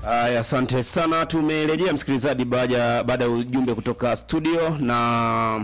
Aya, asante sana. Tumerejea msikilizaji, baada baada ya ujumbe kutoka studio na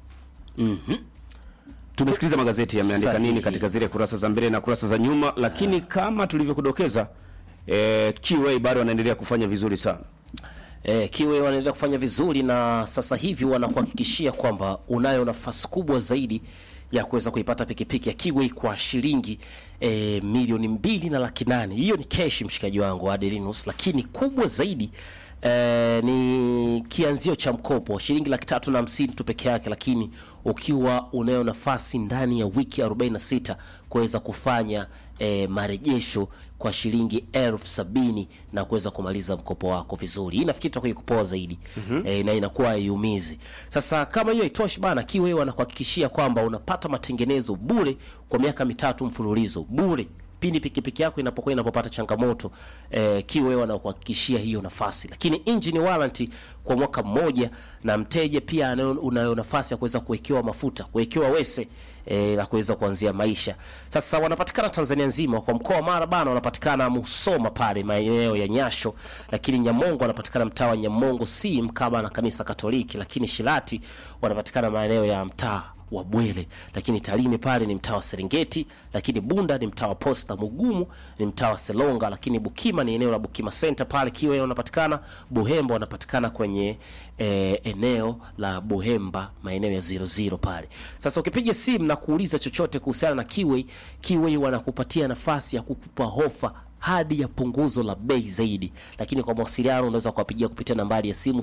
tumesikiliza magazeti yameandika Sahihi. nini katika zile kurasa za mbele na kurasa za nyuma, lakini kama tulivyokudokeza eh, QA bado wanaendelea kufanya vizuri sana. Eh, Kiwe wanaendelea kufanya vizuri na sasa hivi wanakuhakikishia kwamba unayo nafasi kubwa zaidi ya kuweza kuipata pikipiki ya Kiwe kwa shilingi eh, milioni mbili na laki nane. Hiyo ni keshi, mshikaji wangu Adelinus, lakini kubwa zaidi eh, ni kianzio cha mkopo shilingi laki tatu na hamsini tu peke yake, lakini ukiwa unayo nafasi ndani ya wiki 46 kuweza kufanya eh, marejesho kwa shilingi elfu sabini na kuweza kumaliza mkopo wako vizuri. Hii nafikiri itakuwa ikupoa zaidi eh, na inakuwa haiumizi. Sasa kama hiyo haitoshi bana, Kiwe wanakuhakikishia kwamba unapata matengenezo bure kwa miaka mitatu mfululizo bure pindi pikipiki yako inapokuwa inapopata changamoto eh, Kiwe wanakuhakikishia hiyo nafasi, lakini engine warranty kwa mwaka mmoja, na mteja pia anayo- unayo nafasi ya kuweza kuwekewa mafuta, kuwekewa wese eh, la kuweza kuanzia maisha. Sasa wanapatikana Tanzania nzima, kwa mkoa wa Mara bana wanapatikana Musoma pale maeneo ya Nyasho, lakini Nyamongo wanapatikana mtaa wa Nyamongo si mkaba na kanisa Katoliki, lakini Shilati wanapatikana maeneo ya mtaa wa Bwele, lakini Tarime pale ni mtaa wa Serengeti, lakini Bunda ni mtaa wa Posta, Mugumu ni mtaa wa Selonga, lakini Bukima ni eneo la Bukima Center pale Kiwe wanapatikana, Buhemba wanapatikana kwenye eh, eneo la Buhemba maeneo ya 00 pale. Sasa ukipiga simu na kuuliza chochote kuhusiana na Kiwe, Kiwe wanakupatia nafasi ya kukupa hofa hadi ya punguzo la bei zaidi, lakini kwa mawasiliano unaweza kuwapigia kupitia nambari ya simu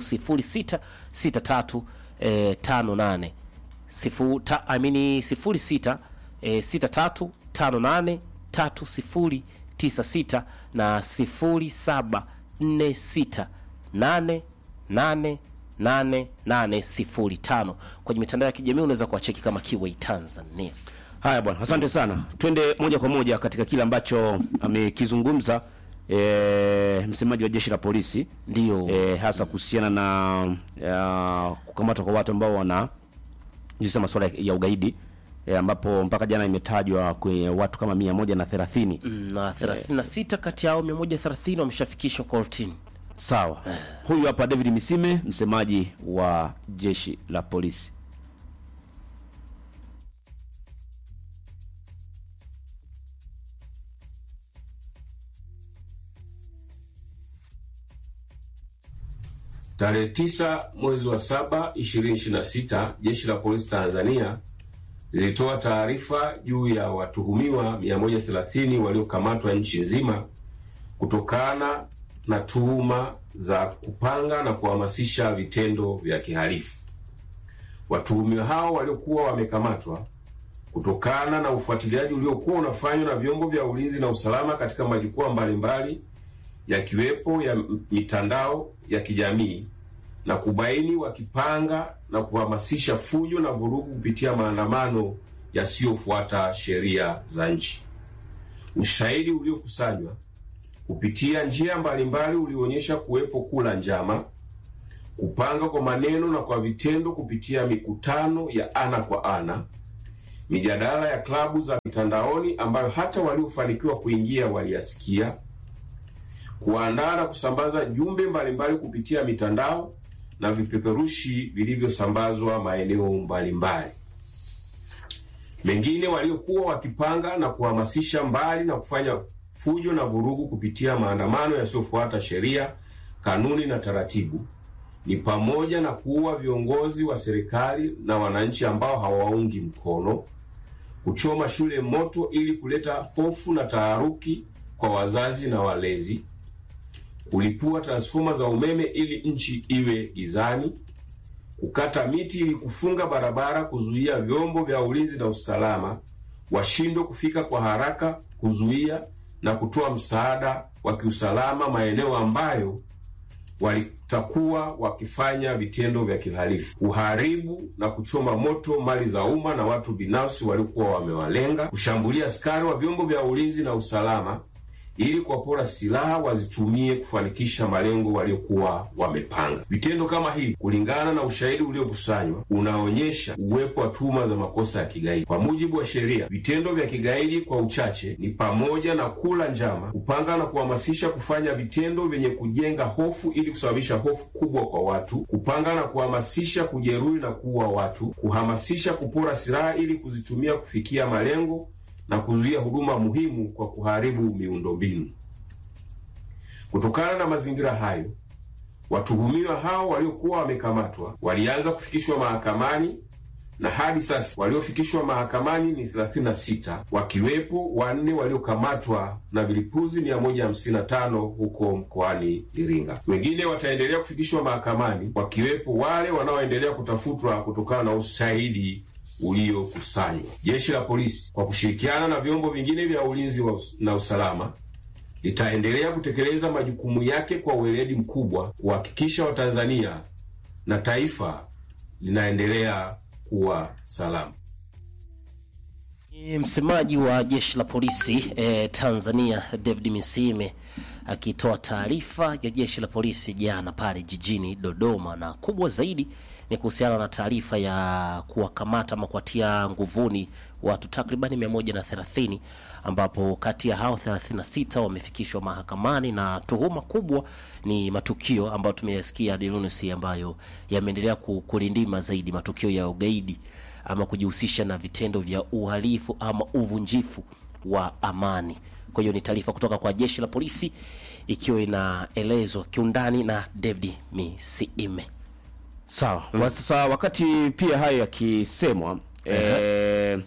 0663 eh, 58 sifu, ta, amini sifuri sita e, sita tatu tano nane tatu sifuri tisa sita na sifuri saba nne sita nane nane nane nane sifuri tano. Kwenye mitandao ya kijamii unaweza kuwacheki kama Kiway Tanzania. Haya bwana, asante sana. Twende moja kwa moja katika kile ambacho amekizungumza e, msemaji wa jeshi la polisi Ndio e, hasa kuhusiana na ya, kukamatwa kwa watu ambao wana jisa masuala ya ugaidi e, ambapo mpaka jana imetajwa kwenye watu kama mia moja na thelathini. Mm, na 36 kati yao 130 wameshafikishwa kortini. Sawa, huyu hapa David Misime, msemaji wa jeshi la polisi. Tarehe tisa mwezi wa saba 2026 jeshi la polisi Tanzania lilitoa taarifa juu ya watuhumiwa 130 waliokamatwa nchi nzima kutokana na tuhuma za kupanga na kuhamasisha vitendo vya kihalifu. Watuhumiwa hao waliokuwa wamekamatwa kutokana na ufuatiliaji uliokuwa unafanywa na vyombo vya ulinzi na usalama katika majukwaa mbalimbali yakiwepo ya mitandao ya kijamii na kubaini wakipanga na kuhamasisha fujo na vurugu kupitia maandamano yasiyofuata sheria za nchi. Ushahidi uliokusanywa kupitia njia mbalimbali ulionyesha kuwepo kula njama, kupanga kwa maneno na kwa vitendo kupitia mikutano ya ana kwa ana, mijadala ya klabu za mitandaoni ambayo hata waliofanikiwa kuingia waliyasikia kuandaa na kusambaza jumbe mbalimbali kupitia mitandao na vipeperushi vilivyosambazwa maeneo mbalimbali. Mengine waliokuwa wakipanga na kuhamasisha mbali na kufanya fujo na vurugu kupitia maandamano yasiyofuata sheria, kanuni na taratibu ni pamoja na kuua viongozi wa serikali na wananchi ambao hawaungi mkono, kuchoma shule moto ili kuleta hofu na taharuki kwa wazazi na walezi, kulipua transfoma za umeme ili nchi iwe gizani, kukata miti ili kufunga barabara, kuzuia vyombo vya ulinzi na usalama washindwe kufika kwa haraka, kuzuia na kutoa msaada wa kiusalama maeneo ambayo walitakuwa wakifanya vitendo vya kihalifu, kuharibu na kuchoma moto mali za umma na watu binafsi waliokuwa wamewalenga, kushambulia askari wa vyombo vya ulinzi na usalama ili kuwapora silaha wazitumie kufanikisha malengo waliokuwa wamepanga. Vitendo kama hivi, kulingana na ushahidi uliokusanywa, unaonyesha uwepo wa tuhuma za makosa ya kigaidi. Kwa mujibu wa sheria, vitendo vya kigaidi kwa uchache ni pamoja na kula njama, kupanga na kuhamasisha kufanya vitendo vyenye kujenga hofu ili kusababisha hofu kubwa kwa watu, kupanga na kuhamasisha kujeruhi na kuua watu, kuhamasisha kupora silaha ili kuzitumia kufikia malengo na kuzuia huduma muhimu kwa kuharibu miundombinu. Kutokana na mazingira hayo, watuhumiwa hao waliokuwa wamekamatwa walianza kufikishwa mahakamani na hadi sasa waliofikishwa mahakamani ni 36 wakiwepo wanne waliokamatwa na vilipuzi 155 huko mkoani Iringa. Wengine wataendelea kufikishwa mahakamani wakiwepo wale wanaoendelea kutafutwa kutokana na ushahidi uliokusanywa. Jeshi la polisi kwa kushirikiana na vyombo vingine vya ulinzi wa us na usalama litaendelea kutekeleza majukumu yake kwa weledi mkubwa kuhakikisha Watanzania na taifa linaendelea kuwa salama. Ni msemaji wa jeshi la polisi eh, Tanzania David Misime akitoa taarifa ya jeshi la polisi jana pale jijini Dodoma, na kubwa zaidi ni kuhusiana na taarifa ya kuwakamata ama kuwatia nguvuni watu takribani 130 ambapo kati ya hao 36 wamefikishwa mahakamani na tuhuma kubwa ni matukio ambayo tumeyasikia Dilunusi, ambayo yameendelea ku- kulindima zaidi, matukio ya ugaidi ama kujihusisha na vitendo vya uhalifu ama uvunjifu wa amani. Kwa hiyo ni taarifa kutoka kwa jeshi la polisi ikiwa inaelezwa kiundani na David Misiime. Sawa. Wa- Sasa wakati pia hayo yakisemwa eh,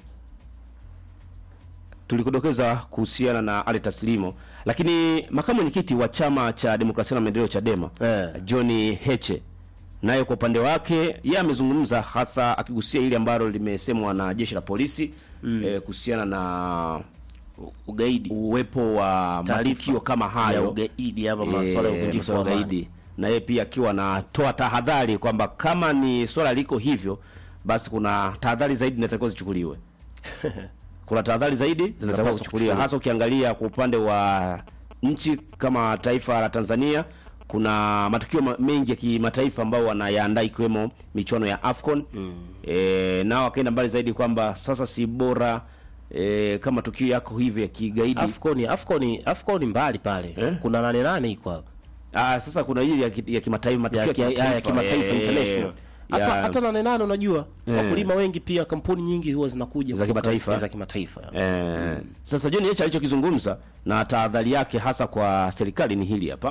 tulikudokeza kuhusiana na Ali Taslimo, lakini makamu mwenyekiti wa chama cha demokrasia na maendeleo Chadema Eh. John Heche naye kwa upande wake yeye amezungumza hasa akigusia ile ambalo limesemwa na jeshi la polisi eh, kuhusiana na Ugaidi uwepo wa Taarifa matukio kama ya hayo ugaidi ama masuala ya Eh, uvunjifu wa masuala ya amani. ugaidi na yeye pia akiwa anatoa tahadhari kwamba kama ni swala liko hivyo basi kuna tahadhari zaidi zinatakiwa zichukuliwe kuna tahadhari zaidi zinatakiwa Zinapaswa kuchukuliwa kuchukuliwa. hasa ukiangalia kwa upande wa nchi kama taifa la Tanzania kuna matukio ma- mengi ya kimataifa ambayo wanayaandaa ikiwemo michuano ya AFCON mm. e, nao wakaenda mbali zaidi kwamba sasa si bora e, kama tukio yako hivyo ya kigaidi Afcon Afcon Afcon mbali pale. Eh? Kuna nane nane iko hapo. Ah, sasa kuna hili ya, ki- ya kimataifa matukio ya, ki- ya, ya kimataifa eh, international hata ya- hata nane nane unajua Eh. wakulima wengi pia kampuni nyingi huwa zinakuja Za kutoka- kimataifa. eh, za kimataifa Eh, sasa John Heche alichokizungumza na tahadhari yake hasa kwa serikali ni hili hapa.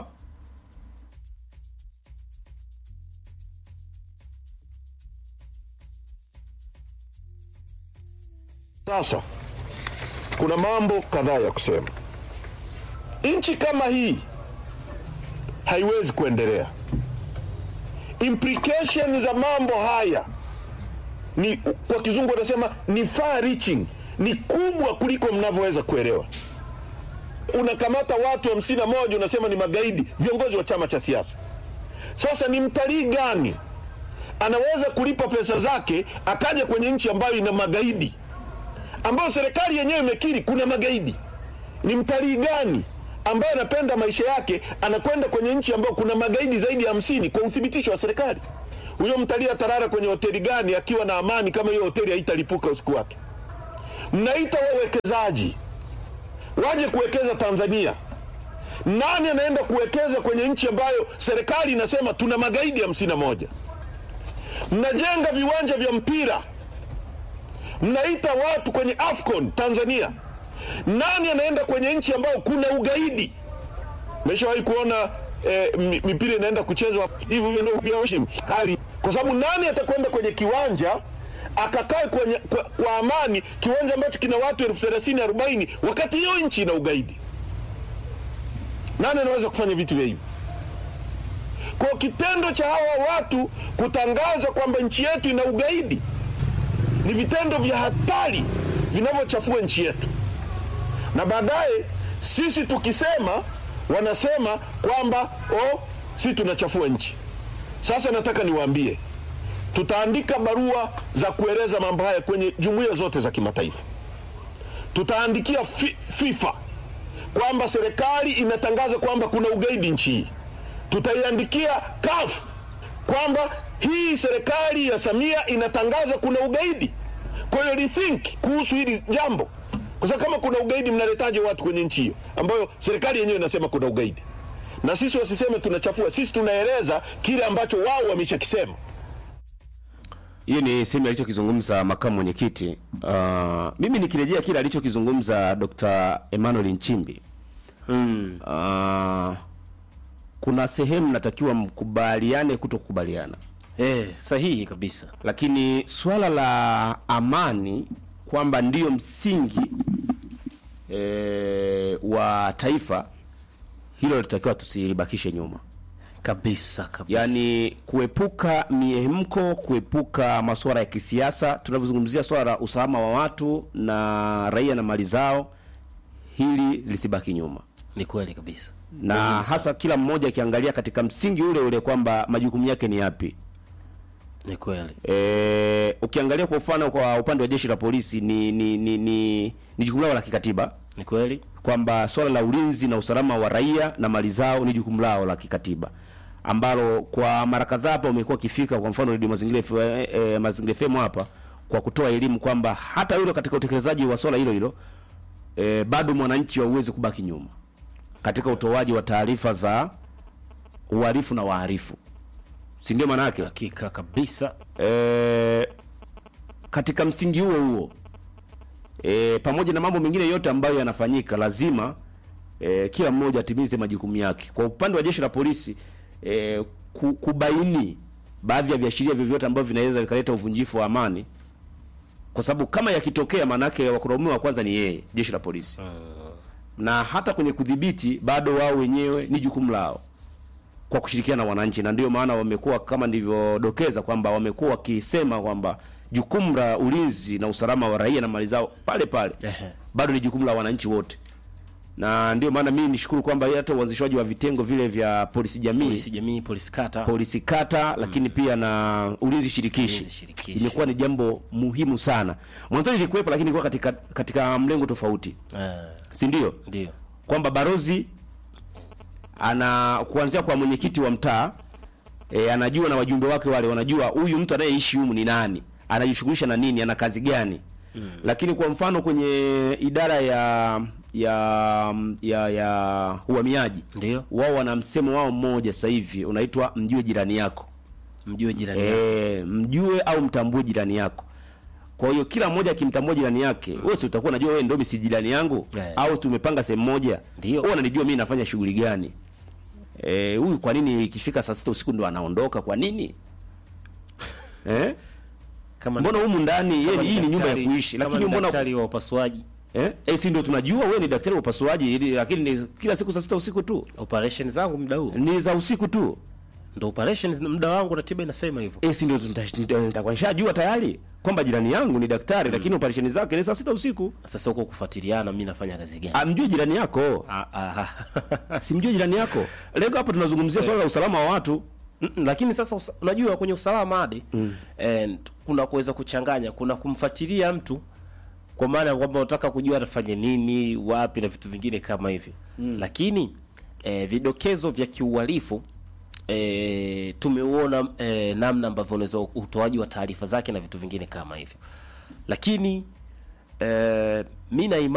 Sasa kuna mambo kadhaa ya kusema. Nchi kama hii haiwezi kuendelea. Implication za mambo haya ni kwa kizungu wanasema ni far reaching, ni kubwa kuliko mnavyoweza kuelewa. Unakamata watu hamsini na moja unasema ni magaidi, viongozi wa chama cha siasa. Sasa ni mtalii gani anaweza kulipa pesa zake akaja kwenye nchi ambayo ina magaidi ambayo serikali yenyewe imekiri kuna magaidi. Ni mtalii gani ambaye anapenda maisha yake anakwenda kwenye nchi ambayo kuna magaidi zaidi ya hamsini kwa uthibitisho wa serikali? Huyo mtalii atalala kwenye hoteli gani akiwa na amani kama hiyo hoteli haitalipuka usiku wake? Mnaita wawekezaji waje kuwekeza Tanzania. Nani anaenda kuwekeza kwenye nchi ambayo serikali inasema tuna magaidi hamsini na moja? Mnajenga viwanja vya mpira mnaita watu kwenye AFCON Tanzania. Nani anaenda kwenye nchi ambayo kuna ugaidi? Meshawahi kuona eh, mi- mipira inaenda kuchezwa hivi hivi ndio kuyaoshi hali, kwa sababu nani atakwenda kwenye kiwanja akakae kwenye kwa, kwa amani, kiwanja ambacho kina watu elfu thelathini arobaini wakati hiyo nchi ina ugaidi? Nani anaweza kufanya vitu vya hivyo? Kwa kitendo cha hawa watu kutangaza kwamba nchi yetu ina ugaidi ni vitendo vya hatari vinavyochafua nchi yetu, na baadaye sisi tukisema wanasema kwamba oh, sisi tunachafua nchi. Sasa nataka niwaambie, tutaandika barua za kueleza mambo haya kwenye jumuiya zote za kimataifa. Tutaandikia fi, FIFA kwamba serikali inatangaza kwamba kuna ugaidi nchi hii, tutaiandikia CAF kwamba hii serikali ya Samia inatangaza kuna ugaidi. Kwa hiyo rethink kuhusu hili jambo, kwa sababu kama kuna ugaidi, mnaletaje watu kwenye nchi hiyo ambayo serikali yenyewe inasema kuna ugaidi? Na sisi wasiseme tunachafua, sisi tunaeleza kile ambacho wao wameshakisema. hiyo ni sehemu alichokizungumza makamu mwenyekiti. Uh, mimi nikirejea kile alichokizungumza Dr. Emmanuel Nchimbi mm. uh, kuna sehemu natakiwa mkubaliane kuto kukubaliana, eh, sahihi kabisa lakini swala la amani kwamba ndiyo msingi e, wa taifa hilo litakiwa tusilibakishe nyuma. kabisa kabisa yaani kuepuka miemko, kuepuka masuala ya kisiasa. Tunavyozungumzia swala la usalama wa watu na raia na mali zao, hili lisibaki nyuma, ni kweli kabisa na hasa kila mmoja akiangalia katika msingi ule ule kwamba majukumu yake ni yapi. ni kweli E, ukiangalia kwa mfano kwa upande wa jeshi la polisi ni ni ni, ni, ni jukumu lao la kikatiba ni kweli kwamba swala la ulinzi na usalama wa raia na mali zao ni jukumu lao la kikatiba ambalo kwa mara kadhaa hapa umekuwa ukifika, kwa mfano Radio Mazingira FM, eh, eh, Mazingira FM hapa kwa kutoa elimu kwamba hata yule katika utekelezaji wa swala hilo hilo eh, bado mwananchi hauwezi kubaki nyuma katika utoaji wa taarifa za uhalifu na wahalifu, si ndio maana yake? hakika kabisa e, katika msingi huo huo e, pamoja na mambo mengine yote ambayo yanafanyika lazima e, kila mmoja atimize majukumu yake. Kwa upande wa jeshi la polisi e, ku, kubaini baadhi ya viashiria vyovyote ambavyo vinaweza vikaleta uvunjifu wa amani, kwa sababu kama yakitokea, maanake wakulaumiwa wa kwanza ni yeye, jeshi la polisi na hata kwenye kudhibiti bado wao wenyewe ni jukumu lao kwa kushirikiana na wananchi, na ndio maana wamekuwa kama nilivyodokeza kwamba wamekuwa wakisema kwamba jukumu la ulinzi na usalama wa raia na mali zao pale pale Ehe. bado ni jukumu la wananchi wote, na ndio maana mimi nishukuru kwamba hata uanzishwaji wa vitengo vile vya polisi jamii polisi jamii polisi kata polisi kata lakini pia na ulinzi shirikishi Ulinzi shirikishi. imekuwa ni jambo muhimu sana. Mwanzoni ilikuwepo, lakini ilikuwa katika katika mlengo tofauti, eh, si ndio? ndio kwamba barozi ana kuanzia kwa mwenyekiti wa mtaa e, anajua na wajumbe wake wale wanajua huyu mtu anayeishi humu ni nani, anajishughulisha na nini, ana kazi gani. Mm. Lakini kwa mfano kwenye idara ya ya ya, ya uhamiaji ndio wao wana msemo wao mmoja sasa hivi unaitwa mjue jirani yako. mjue jirani yako. E, mjue au mtambue jirani yako. Kwa hiyo kila mmoja akimtambua jirani yake, wewe si utakuwa unajua wewe ndio si jirani yangu Eh. au tumepanga sehemu moja. Ndio. Wewe unanijua mimi nafanya shughuli gani? Eh, huyu kwa nini ikifika saa sita usiku ndo anaondoka kwa nini? Eh? kama Mbona humu ndani yeye kama hii ni nyumba ya daktari- kuishi kama lakini ni mbona daktari wa upasuaji eh? Eh, si ndio tunajua wewe ni daktari wa upasuaji ili- lakini ni kila siku saa sita usiku tu. operation zangu muda huu Ni za usiku tu. ndo operations muda wangu ratiba inasema hivyo Eh, si ndio nita- nita- nitakuwa nishajua tayari kwamba jirani yangu ni daktari lakini operesheni zake ni saa sita usiku. sasa huko kufuatiliana mimi nafanya kazi gani Amjue jirani yako. Ah, ah, ah. simjue jirani yako. Lengo hapa tunazungumzia swala la usalama wa watu. Mm, mm, lakini sasa usa, unajua kwenye usalama hadi mm. eh, kuna kuweza kuchanganya kuna kumfuatilia mtu kwa maana ya kwamba unataka kujua atafanya nini wapi na vitu vingine kama hivyo mm. lakini eh, vidokezo vya kiuhalifu eh, tumeuona eh, namna ambavyo unaweza utoaji wa taarifa zake na vitu vingine kama hivyo lakini eh, mi na imani